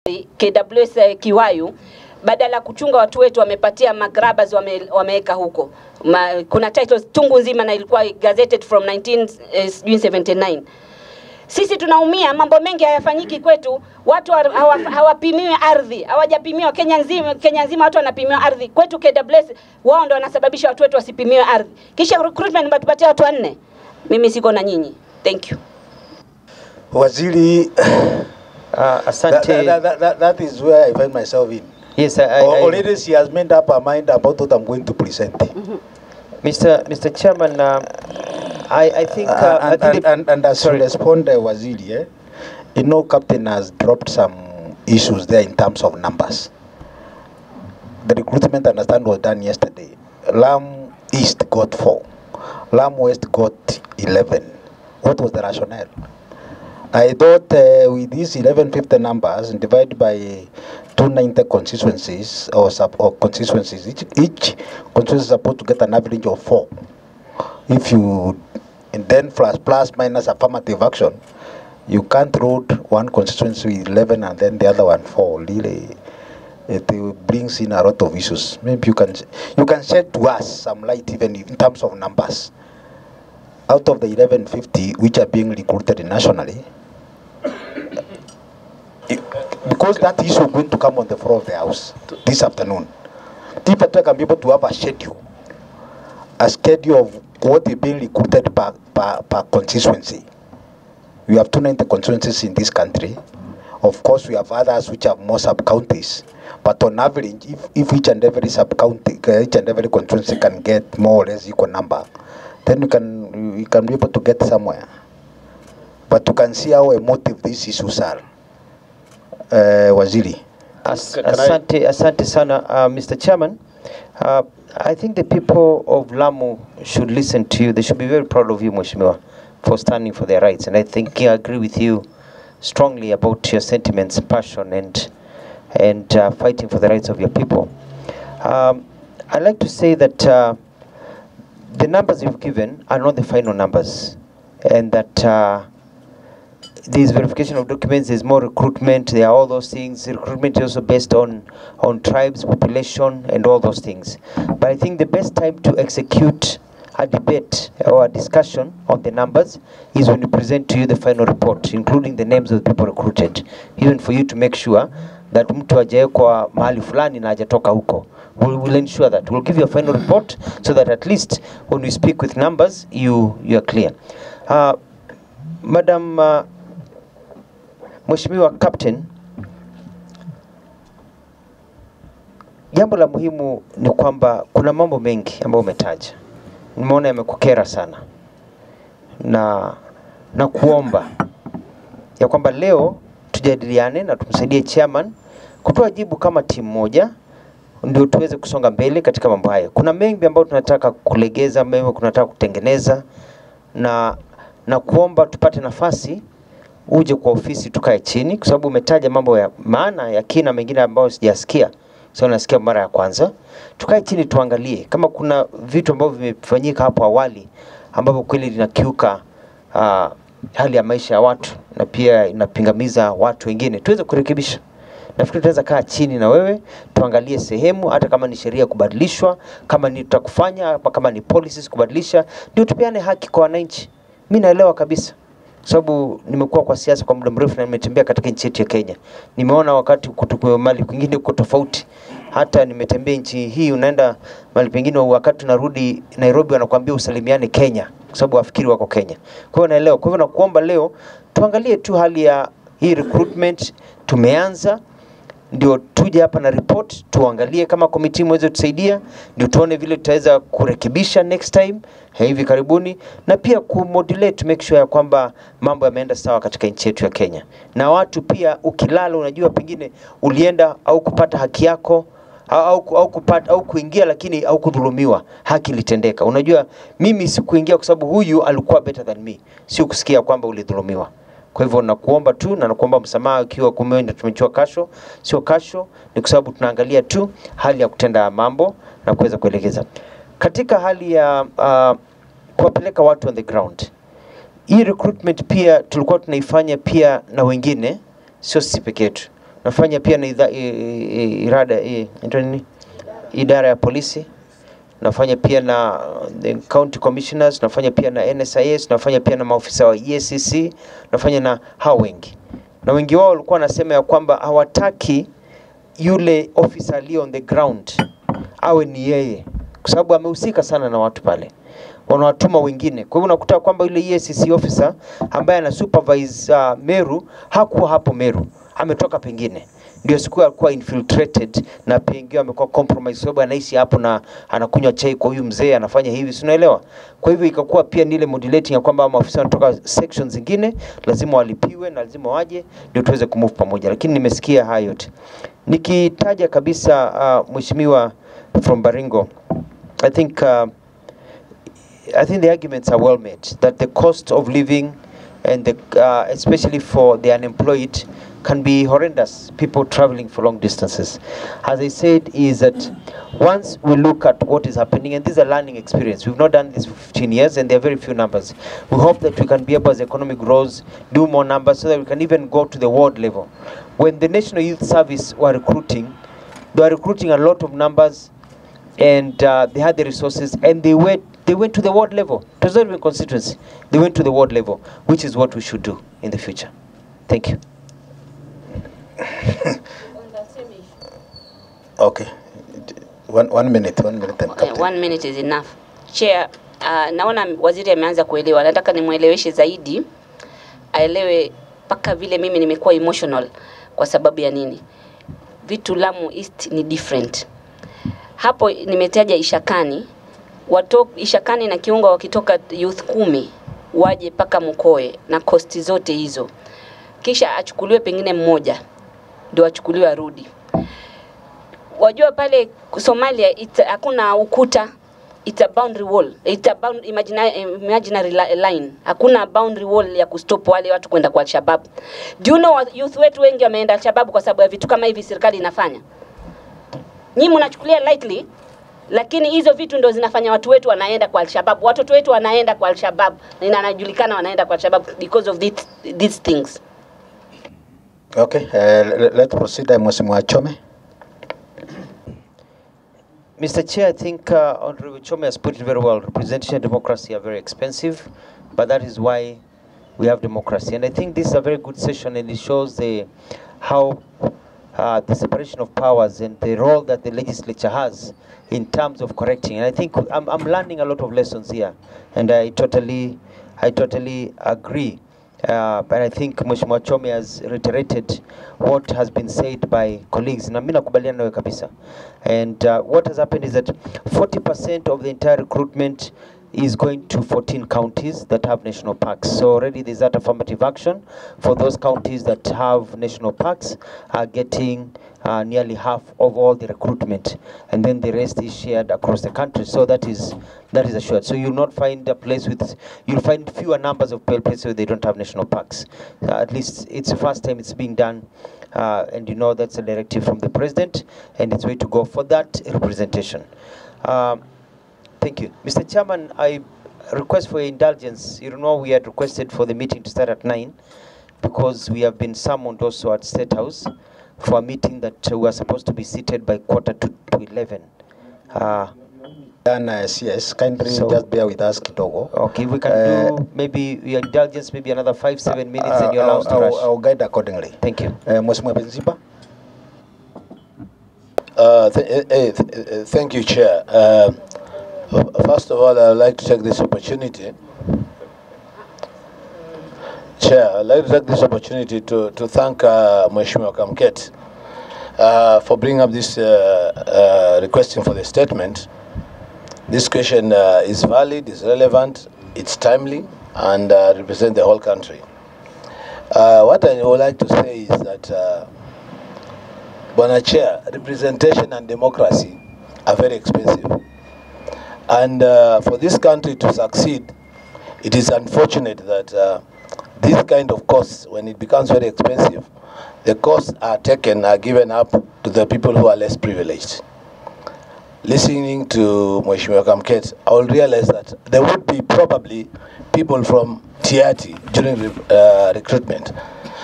KWS eh, Kiwayu badala ya kuchunga watu wetu wamepatia magrabas wame, wameweka huko Ma, kuna titles tungu nzima na ilikuwa gazetted from 19 eh, sijui 79 sisi tunaumia, mambo mengi hayafanyiki kwetu. Watu hawa- hawa- hawapimiwi ardhi, hawajapimiwa Kenya nzima. Kenya nzima watu wanapimiwa ardhi. Kwetu KWS wao ndo wanasababisha watu wetu wasipimiwe ardhi, kisha recruitment mnatupatia watu wanne. Mimi siko na nyinyi, thank you. Waziri, Uh, that, asante. that, that, that, that is where I find myself in. Yes, I, I, I, Already she has made up her mind about what I'm going to present. Mr. Mr. Chairman, uh, I, I think, uh, I and, think and, the- and, and as sorry. you respond, uh, Waziri, eh, you know, Captain has dropped some issues there in terms of numbers. The recruitment, I understand, was done yesterday. Lam East got four, Lam West got 11. What was the rationale? I thought uh, with these 1150 numbers and divided by 290 constituencies or, sub, or constituencies, each, each constituency is supposed to get an average of four if you and then plus plus minus affirmative action you can't road one constituency with 11 and then the other one 4 really it uh, brings in a lot of issues maybe you can you can shed to us some light even in terms of numbers out of the 1150 which are being recruited nationally it- because that issue is going to come on the floor of the house this afternoon if I can be able to have a schedule a schedule of what is being recruited per, per, per constituency. We have 290 constituencies in this country. Of course, we have others which have more sub-counties. But on average, if, if each and every sub-county, uh, each and every constituency can get more or less equal number, then we can, we can be able to get somewhere. But you can see how emotive these issues are. Uh, Waziri. As, Can I- asante, asante sana uh, Mr. Chairman. Uh, I think the people of Lamu should listen to you. They should be very proud of you, Mheshimiwa, for standing for their rights. And I think I agree with you strongly about your sentiments, passion, and and uh, fighting for the rights of your people. Um, I'd like to say that uh, the numbers you've given are not the final numbers, and that. Uh, there's verification of documents, there's more recruitment, there are all those things. Recruitment is also based on, on tribes, population, and all those things. But I think the best time to execute a debate or a discussion on the numbers is when we present to you the final report, including the names of the people recruited, even for you to make sure that mtu hajawekwa mahali fulani na hajatoka huko. We'll, we'll ensure that. We'll give you a final report so that at least when we speak with numbers, you, you are clear. Uh, Madam uh, Mheshimiwa Captain, jambo la muhimu ni kwamba kuna mambo mengi ambayo umetaja, nimeona yamekukera sana, na na kuomba ya kwamba leo tujadiliane na tumsaidie chairman kutoa jibu kama timu moja ndio tuweze kusonga mbele katika mambo haya. Kuna mengi ambayo tunataka kulegeza, mengi tunataka kutengeneza na na kuomba tupate nafasi uje kwa ofisi tukae chini, kwa sababu umetaja mambo ya maana ya kina mengine ambayo sijasikia, sio nasikia mara ya kwanza. Tukae chini tuangalie kama kuna vitu ambavyo vimefanyika hapo awali ambavyo kweli linakiuka uh, hali ya maisha ya watu na pia inapingamiza watu wengine, tuweze kurekebisha. Nafikiri tunaweza kaa chini na wewe tuangalie sehemu, hata kama ni sheria kubadilishwa, kama ni tutakufanya, hapa kama ni policies kubadilisha, ndio tupeane haki kwa wananchi. Mi naelewa kabisa sababu nimekuwa kwa siasa kwa muda mrefu na nimetembea katika nchi yetu ya Kenya. Nimeona wakati kutokuwa mali kwingine uko tofauti. Hata nimetembea nchi hii, unaenda mali pengine, wakati unarudi Nairobi wanakuambia usalimiane Kenya, kwa sababu wafikiri wako Kenya. Kwa hiyo naelewa. Kwa hivyo nakuomba leo tuangalie tu hali ya hii recruitment tumeanza ndio tuje hapa na report tuangalie kama komiti mweze tusaidia, ndio tuone vile tutaweza kurekebisha next time eh, hivi karibuni, na pia kumodulate to make sure ya kwamba mambo yameenda sawa katika nchi yetu ya Kenya. Na watu pia, ukilala, unajua pengine ulienda au kupata haki yako au, au, au, kupata, au kuingia lakini au kudhulumiwa, haki ilitendeka. Unajua mimi sikuingia kwa sababu huyu alikuwa better than me, sio kusikia kwamba ulidhulumiwa. Kwa hivyo nakuomba tu na nakuomba msamaha ikiwa kumeenda tumechua kasho, sio kasho, ni kwa sababu tunaangalia tu hali ya kutenda mambo na kuweza kuelekeza katika hali ya uh, kuwapeleka watu on the ground. Hii recruitment pia tulikuwa tunaifanya pia na wengine, sio sisi peke yetu. nafanya pia na idha, i, i, irada, i, inaitwa nini? idara ya polisi nafanya pia na the county commissioners, nafanya pia na NSIS, nafanya pia na maofisa wa EACC, nafanya na hao wengi, na wengi wao walikuwa wanasema ya kwamba hawataki yule officer aliye on the ground awe ni yeye, kwa sababu amehusika sana na watu pale, wanawatuma wengine. Kwa hivyo unakuta kwamba yule EACC officer ambaye ana supervise uh, Meru hakuwa hapo Meru, ametoka pengine ndio siku alikuwa infiltrated na pengine amekuwa compromise sababu anaishi hapo na anakunywa chai kwa huyu mzee anafanya hivi, si unaelewa? Kwa hivyo ikakuwa pia ni ile modulating ya kwamba maafisa wanatoka sections zingine lazima walipiwe na lazima waje ndio tuweze kumove pamoja, lakini nimesikia hayo yote. Nikitaja kabisa uh, mheshimiwa from Baringo, I think uh, I think the arguments are well made that the cost of living and the, uh, especially for the unemployed can be horrendous people traveling for long distances as i said is that once we look at what is happening and this is a learning experience we've not done this for 15 years and there are very few numbers we hope that we can be able as the economy grows do more numbers so that we can even go to the ward level when the national youth service were recruiting they were recruiting a lot of numbers and uh, they had the resources and they went they went to the ward level it was not even constituency they went to the ward level which is what we should do in the future thank you Okay. One, one minute, one minute then, Okay, Captain. one minute is enough. Chair, uh, naona waziri ameanza kuelewa. Nataka nimweleweshe zaidi, aelewe mpaka vile mimi nimekuwa emotional kwa sababu ya nini. Vitu Lamu East ni different. Hapo nimetaja Ishakani, wato Ishakani na Kiunga wakitoka youth kumi waje mpaka Mkoe na kosti zote hizo, kisha achukuliwe pengine mmoja ndio achukuliwe arudi wajua pale Somalia it, hakuna ukuta it's a boundary wall it's a bound, imaginary, imaginary li- line hakuna boundary wall ya kustop wale watu kwenda kwa Alshabab. Do you know what youth wetu wengi wameenda Alshabab kwa sababu ya vitu kama hivi serikali inafanya. Nyinyi mnachukulia lightly lakini hizo vitu ndo zinafanya watu wetu wanaenda kwa Alshabab. Watoto wetu wanaenda kwa Alshabab na inajulikana wanaenda kwa Alshabab because of this, these things. Okay, uh, le- let's proceed. Uh, Mheshimiwa Chome. Mr. Chair, I think uh, Honorable Chome has put it very well. Representation and democracy are very expensive, but that is why we have democracy. And I think this is a very good session, and it shows the how uh, the separation of powers and the role that the legislature has in terms of correcting. And I think I'm, I'm learning a lot of lessons here, and I totally, I totally agree. Uh, but I think Mheshimiwa Chome has reiterated what has been said by colleagues na mimi nakubaliana nawe kabisa. And uh, what has happened is that 40% of the entire recruitment is going to 14 counties that have national parks. So already there's that affirmative action for those counties that have national parks are getting uh, nearly half of all the recruitment, and then the rest is shared across the country. So that is that is assured. So you'll not find a place with you'll find fewer numbers of places where they don't have national parks. Uh, at least it's the first time it's being done, uh, and you know that's a directive from the president, and it's way to go for that representation. Um, Thank you. Mr. Chairman, I request for your indulgence. You know, we had requested for the meeting to start at 9 because we have been summoned also at State House for a meeting that uh, we are supposed to be seated by quarter to, to 11. Uh, Dan uh, CS, kindly So- just bear with us kidogo. okay, we can Uh, do maybe your indulgence, maybe another five, seven minutes, Uh, and you're allowed I'll, to I'll, rush. I'll guide accordingly. Thank you. Uh, Mheshimiwa Benziba. Uh, th- eh, eh, th- eh, Thank you, Chair. Uh, f- First of all, I'd like to take this opportunity. Chair, I'd like to take this opportunity to, to thank uh, Mheshimiwa Kamket uh, for bringing up this uh, uh, requesting for the statement. This question uh, is valid, is relevant, it's timely, and uh, represent the whole country. Uh, what I would like to say is that uh, Bwana Chair, representation and democracy are very expensive. And uh, for this country to succeed, it is unfortunate that uh, this kind of costs, when it becomes very expensive, the costs are taken, are given up to the people who are less privileged. Listening to Mheshimiwa Kamket, I will realize that there would be probably people from Tiati during re- uh, recruitment.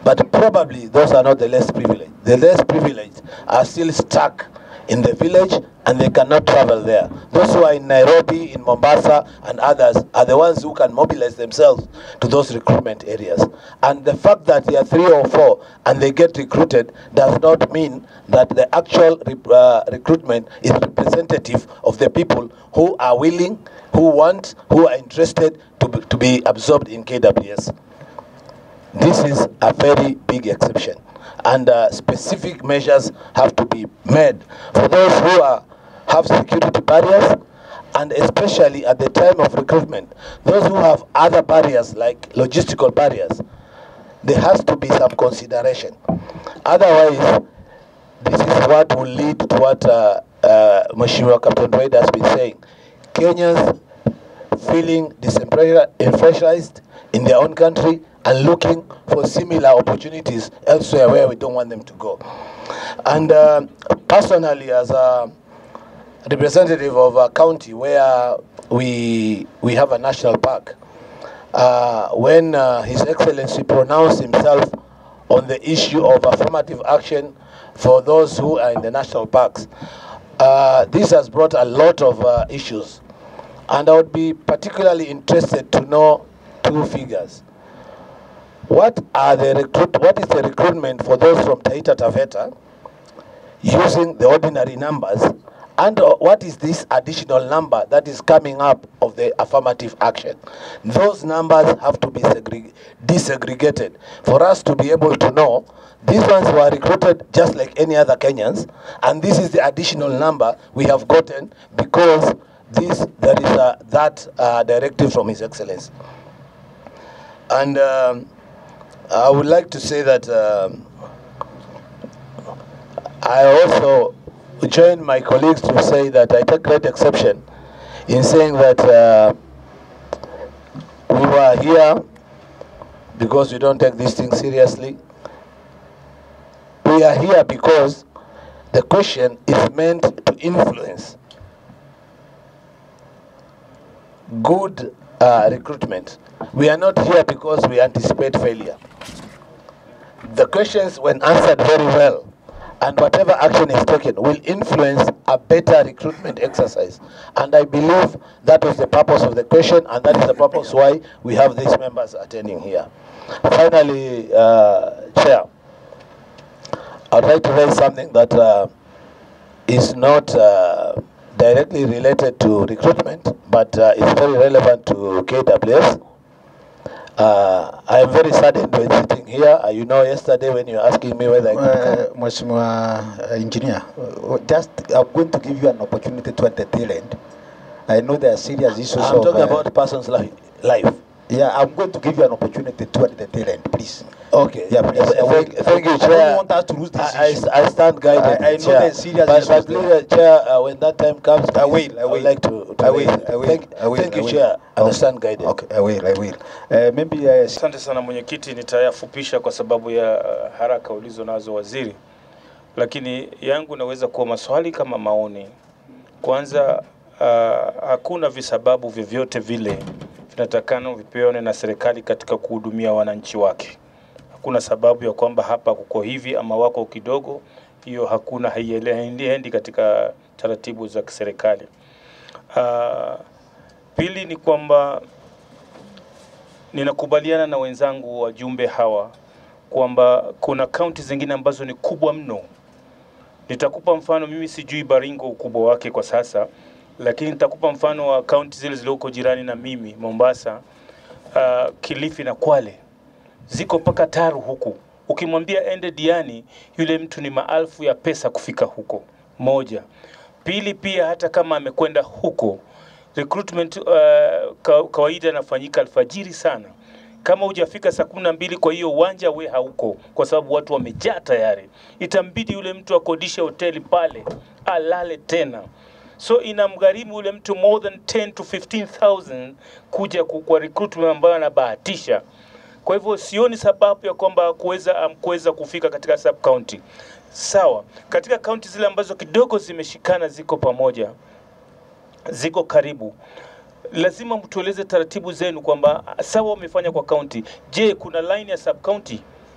But probably those are not the less privileged. The less privileged are still stuck in the village and they cannot travel there. Those who are in Nairobi, in Mombasa, and others are the ones who can mobilize themselves to those recruitment areas. And the fact that they are three or four and they get recruited does not mean that the actual re- uh, recruitment is representative of the people who are willing, who want, who are interested to be, to be absorbed in KWS. This is a very big exception, and uh, specific measures have to be made for those who are, have security barriers, and especially at the time of recruitment, those who have other barriers like logistical barriers. There has to be some consideration. Otherwise, this is what will lead to what uh, uh, Mheshimiwa Captain Wade has been saying. Kenyans feeling disenfranchised in their own country and looking for similar opportunities elsewhere where we don't want them to go. And uh, personally, as a representative of a county where we we have a national park, uh, when uh, His Excellency pronounced himself on the issue of affirmative action for those who are in the national parks, uh, this has brought a lot of uh, issues. And I would be particularly interested to know two figures. What are the recruit? What is the recruitment for those from Taita Taveta using the ordinary numbers? And uh, what is this additional number that is coming up of the affirmative action? Those numbers have to be segre- desegregated for us to be able to know these ones were recruited just like any other Kenyans, and this is the additional number we have gotten because this there is a, that uh, directive from His Excellency. And um, I would like to say that um, I also join my colleagues to say that I take great exception in saying that uh, we were here because we don't take these things seriously. We are here because the question is meant to influence good uh, recruitment. We are not here because we anticipate failure. The questions, when answered very well, and whatever action is taken, will influence a better recruitment exercise. And I believe that was the purpose of the question, and that is the purpose why we have these members attending here. Finally, uh, Chair, I'd like to raise something that uh, is not uh, directly related to recruitment, but uh, is very relevant to KWS. Uh, I am very saddened when sitting here. Uh, you know, yesterday when you were asking me whether I could Uh, come. Mheshimiwa uh, Engineer, uh, just I'm going to give you an opportunity to at the tail end. I know there are serious issues I'm of. talking uh, about person's life. life. Yeah, I'm going to give you an opportunity to at the tail end, please. Okay. Yeah, please. Uh, Thank, thank you, I Chair. don't want us to lose this I, issue. I, I stand guided. I- I know Chair. there's serious but, issues but there. please, uh, Chair, uh, when that time comes, I please, will, I will. would like to. to I will, raise it. I will, Thank, I will, thank I you, will. Chair. And I Okay. stand guided. Okay, I will, I will. Uh, maybe uh, Asante sana mwenyekiti, nitayafupisha kwa sababu ya uh, haraka ulizo nazo waziri, lakini yangu naweza kuwa maswali kama maoni. Kwanza, uh, hakuna visababu vyovyote vile vinatakana vipewane na serikali katika kuhudumia wananchi wake. Hakuna sababu ya kwamba hapa kuko hivi ama wako kidogo, hiyo hakuna, haiendi katika taratibu za kiserikali. Uh, pili ni kwamba ninakubaliana na wenzangu wajumbe hawa kwamba kuna kaunti zingine ambazo ni kubwa mno. Nitakupa mfano, mimi sijui Baringo ukubwa wake kwa sasa, lakini nitakupa mfano wa kaunti zile zilizoko jirani na mimi, Mombasa, uh, Kilifi na Kwale, ziko mpaka Taru huku. Ukimwambia ende Diani, yule mtu ni maalfu ya pesa kufika huko. Moja. Pili, pia hata kama amekwenda huko recruitment uh, ka, kawaida inafanyika alfajiri sana. Kama hujafika saa kumi na mbili, kwa hiyo uwanja we hauko, kwa sababu watu wamejaa tayari. Itambidi yule mtu akodishe hoteli pale alale tena, so inamgharimu yule mtu more than 10 to 15,000 kuja ku- kwa recruitment ambayo anabahatisha. Kwa hivyo sioni sababu ya kwamba kuweza um, kuweza kufika katika sub county. Sawa, katika kaunti zile ambazo kidogo zimeshikana ziko pamoja ziko karibu, lazima mtueleze taratibu zenu kwamba sawa, wamefanya kwa kaunti. Je, kuna line ya sub county?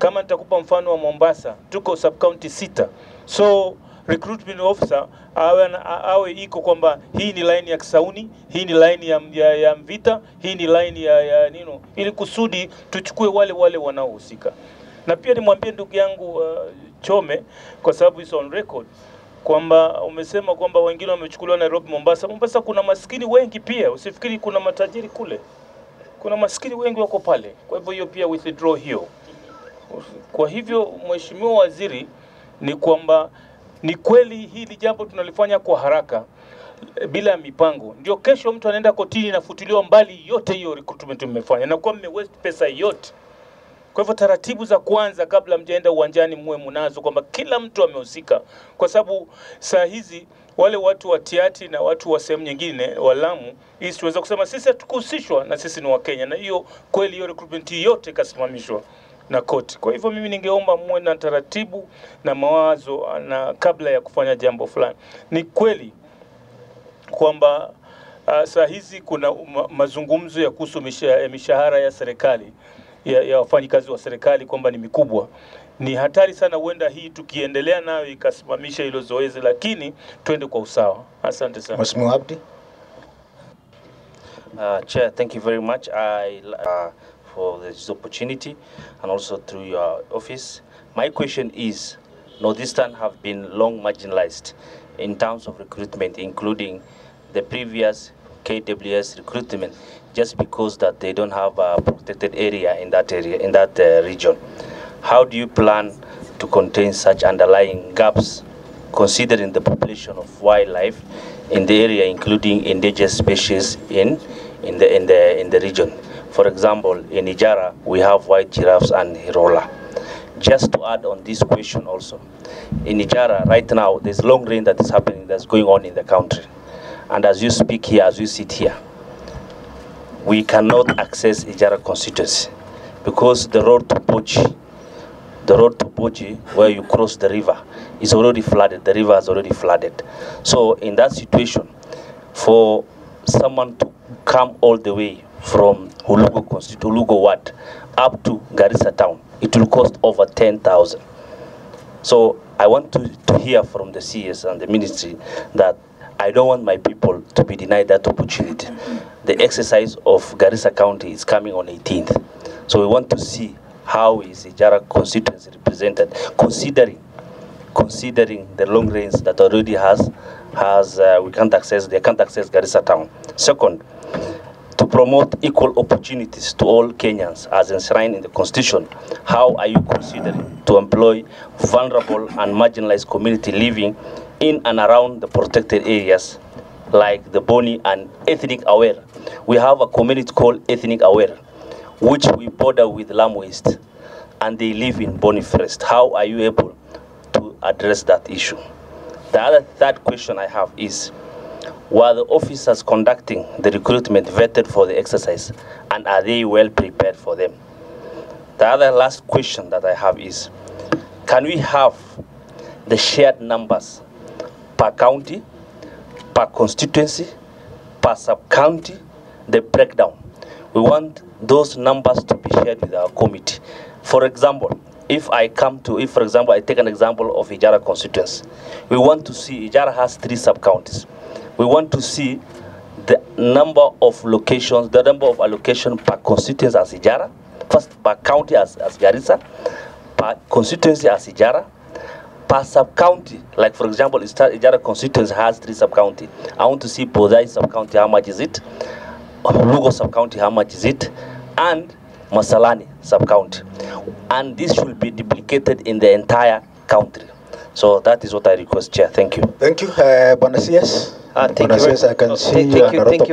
Kama nitakupa mfano wa Mombasa, tuko sub county sita, so recruitment officer awe, na- a- awe iko kwamba hii ni line ya Kisauni, hii ni line ya, ya, ya Mvita, hii ni line ya, ya nino, ili kusudi tuchukue wale wale wanaohusika. Na pia nimwambie ndugu yangu uh, Chome kwa sababu is on record kwamba umesema kwamba wengine wamechukuliwa Nairobi, Mombasa. Mombasa kuna maskini wengi pia, usifikiri kuna matajiri kule, kuna maskini wengi wako pale. Kwa hivyo hiyo pia withdraw hiyo. Kwa hivyo Mheshimiwa Waziri, ni kwamba ni kweli hili jambo tunalifanya kwa haraka eh, bila mipango, ndio kesho mtu anaenda kotini inafutiliwa mbali yote hiyo recruitment mmefanya, na kwa mme waste pesa yote. Kwa hivyo taratibu za kwanza kabla mjaenda uwanjani muwe mnazo kwamba kila mtu amehusika, kwa sababu saa hizi wale watu wa Tiati na watu wa sehemu nyingine wa Lamu hii tuweza kusema sisi hatukuhusishwa na sisi ni Wakenya, na hiyo kweli hiyo recruitment yote ikasimamishwa na koti. Kwa hivyo mimi ningeomba muwe na taratibu na mawazo na kabla ya kufanya jambo fulani. Ni kweli kwamba uh, saa hizi kuna ma mazungumzo ya kuhusu misha- mishahara ya serikali ya, ya wafanyikazi wa serikali kwamba ni mikubwa. Ni hatari sana, huenda hii tukiendelea nayo ikasimamisha hilo zoezi, lakini twende kwa usawa. Asante sana. Mheshimiwa Abdi. Uh, Chair, thank you very much I, uh, for this opportunity and also through your office. My question is, Northeastern have been long marginalized in terms of recruitment, including the previous KWS recruitment, just because that they don't have a protected area in that area, in that uh, region. How do you plan to contain such underlying gaps considering the population of wildlife in the area, including endangered species in, in, the, in, the, in the region. For example, in Ijara, we have white giraffes and hirola. Just to add on this question also, in Ijara, right now, there's long rain that is happening, that's going on in the country. And as you speak here, as you sit here, we cannot access Ijara constituency because the road to Pochi the road to Boji, where you cross the river, is already flooded. The river is already flooded. So in that situation, for someone to come all the way from Hulugo, consti- Hulugo Ward up to Garissa town, it will cost over 10,000. So I want to, to hear from the CS and the ministry that I don't want my people to be denied that opportunity. The exercise of Garissa County is coming on 18th. So we want to see how is Ijara constituency represented, considering considering the long range that already has has uh, we can't access they can't access Garissa town. Second, to promote equal opportunities to all Kenyans as enshrined in the Constitution, how are you considering to employ vulnerable and marginalized community living in and around the protected areas like the Boni and Ethnic Aware? We have a community called Ethnic Aware, which we border with Lamu East, and they live in Boni Forest. How are you able to address that issue? The other third question I have is, were the officers conducting the recruitment vetted for the exercise and are they well prepared for them? The other last question that I have is can we have the shared numbers per county, per constituency, per sub county, the breakdown? We want those numbers to be shared with our committee. For example, if I come to, if for example, I take an example of Ijara constituency, we want to see, Ijara has three sub-counties. We want to see the number of locations, the number of allocation per constituency as Ijara, first per county as, as Garissa, per constituency as Ijara, per sub-county, like for example, Ista- Ijara constituency has three sub-county. I want to see Bodai sub-county, how much is it? Lugo sub-county, how much is it? And Masalani sub-county. And this should be duplicated in the entire country. So that is what I request, Chair. Thank you. Thank you. Uh, Bwana CS. Uh, thank Bwana you very- CS, I can Oh, see thank you you, are thank not you